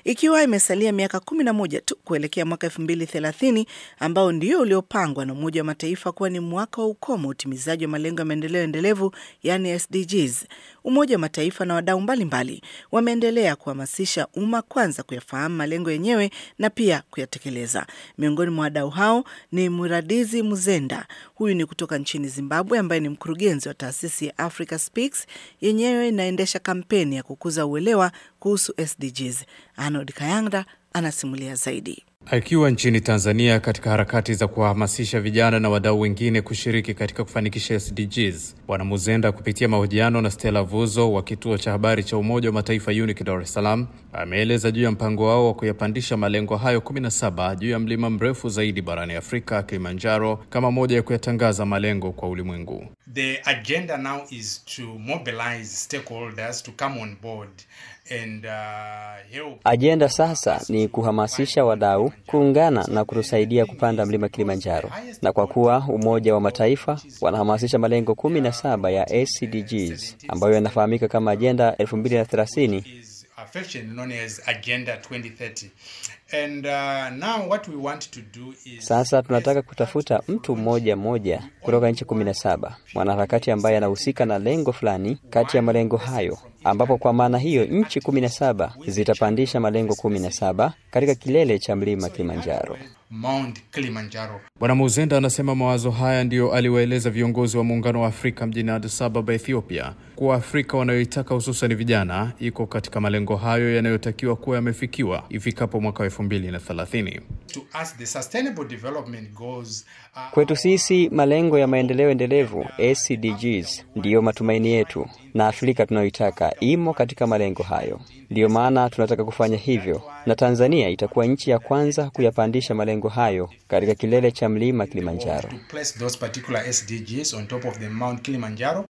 ikiwa imesalia miaka kumi na moja tu kuelekea mwaka elfu mbili thelathini ambao ndio uliopangwa na Umoja wa Mataifa kuwa ni mwaka wa ukomo utimizaji wa malengo ya maendeleo endelevu, yani SDGs. Umoja wa Mataifa na wadau mbalimbali wameendelea kuhamasisha umma kwanza kuyafahamu malengo yenyewe na pia kuyatekeleza. Miongoni mwa wadau hao ni Muradizi Muzenda, huyu ni kutoka nchini Zimbabwe, ambaye ni mkurugenzi wa taasisi ya Africa Speaks, yenyewe inaendesha kampeni ya kukuza uelewa kuhusu SDGs. Arnold Kayanda anasimulia zaidi. Akiwa nchini Tanzania katika harakati za kuwahamasisha vijana na wadau wengine kushiriki katika kufanikisha SDGs, Bwana Muzenda kupitia mahojiano na Stella Vuzo wa kituo cha habari cha Umoja wa Mataifa UNIC Dar es Salaam ameeleza juu ya mpango wao wa kuyapandisha malengo hayo 17 juu ya mlima mrefu zaidi barani Afrika, Kilimanjaro, kama moja ya kuyatangaza malengo kwa ulimwengu. The agenda now is to mobilize stakeholders to come on board and, uh, help. Ajenda sasa ni kuhamasisha wadau kuungana na kutusaidia kupanda mlima Kilimanjaro, na kwa kuwa Umoja wa Mataifa wanahamasisha malengo kumi na saba ya SDGs ambayo yanafahamika kama ajenda 2030 is affectionately known as Agenda 2030. And uh, now what we want to do is Sasa tunataka kutafuta mtu mmoja mmoja kutoka nchi kumi na saba mwanaharakati ambaye anahusika na lengo fulani kati ya malengo hayo, ambapo kwa maana hiyo nchi kumi na saba zitapandisha malengo kumi na saba katika kilele cha mlima Kilimanjaro. Mount Kilimanjaro. Bwana Muzenda anasema mawazo haya ndiyo aliwaeleza viongozi wa Muungano wa Afrika mjini Addis Ababa, Ethiopia, kuwa Afrika wanayoitaka hususan vijana iko katika malengo hayo yanayotakiwa kuwa yamefikiwa ifikapo mwaka wa elfu mbili na thelathini. To us, the Sustainable Development Goals are Kwetu sisi malengo ya maendeleo endelevu SDGs ndiyo matumaini yetu, na Afrika tunayoitaka imo katika malengo hayo. Ndiyo maana tunataka kufanya hivyo, na Tanzania itakuwa nchi ya kwanza kuyapandisha malengo hayo katika kilele cha mlima Kilimanjaro. to place those particular SDGs on top of the Mount Kilimanjaro.